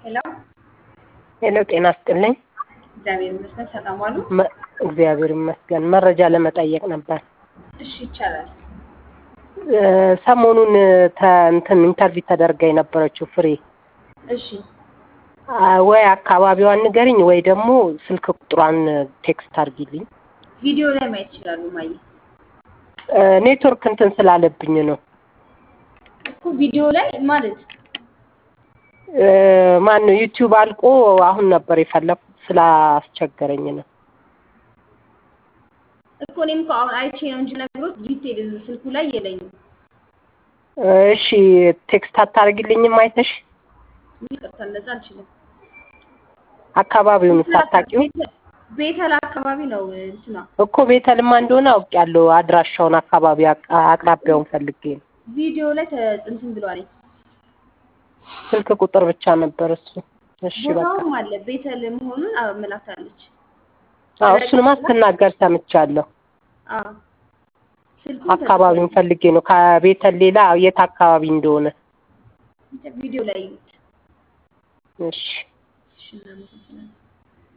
ሄሎ ሄሎ ጤና ይስጥልኝ። እግዚአብሔር ይመስገን ሰላም ዋሉ። መ- እግዚአብሔር ይመስገን። መረጃ ለመጠየቅ ነበር። እሺ ይቻላል። እ፣ ሰሞኑን ተ- እንትን ኢንተርቪው ተደርጋ የነበረችው ፍሬ እሺ አ፣ ወይ አካባቢዋን ንገሪኝ ወይ ደግሞ ስልክ ቁጥሯን ቴክስት አድርጊልኝ። ቪዲዮ ላይ ማየት ይችላሉ። ማየ እ፣ ኔትወርክ እንትን ስላለብኝ ነው። እኮ ቪዲዮ ላይ ማለት እ፣ ማን ነው ዩቲዩብ አልቆ አሁን ነበር የፈለኩት ስላስቸገረኝ ነው። እኮ እኔም እኮ አሁን አይቼ ነው እንጂ ነግሮት ዲቴል ስልኩ ላይ የለኝም። እሺ ቴክስት አታደርጊልኝም አይተሽ ይቅርታ እንደዛ አልችልም። አካባቢውን ሳታውቂው ቤተል አካባቢ ነው እንትና እኮ ቤተልማ እንደሆነ አውቄያለሁ። አድራሻውን አካባቢ አቅ- አቅራቢያውን ፈልጌ ነው። ቪዲዮ ላይ እንትን ብሏል። ስልክ ቁጥር ብቻ ነበር እሱ። እሺ በቃ ቦታውም አለ ቤተል መሆኑን አመላክታለች። አዎ እሱንማ ስትናገር ሰምቻለሁ። አዎ ስልኩ አካባቢውን ፈልጌ ነው ከቤተል ሌላ የት አካባቢ እንደሆነ። ቪዲዮ ላይ እዩት። እሺ እሺ እናመሰግናለን።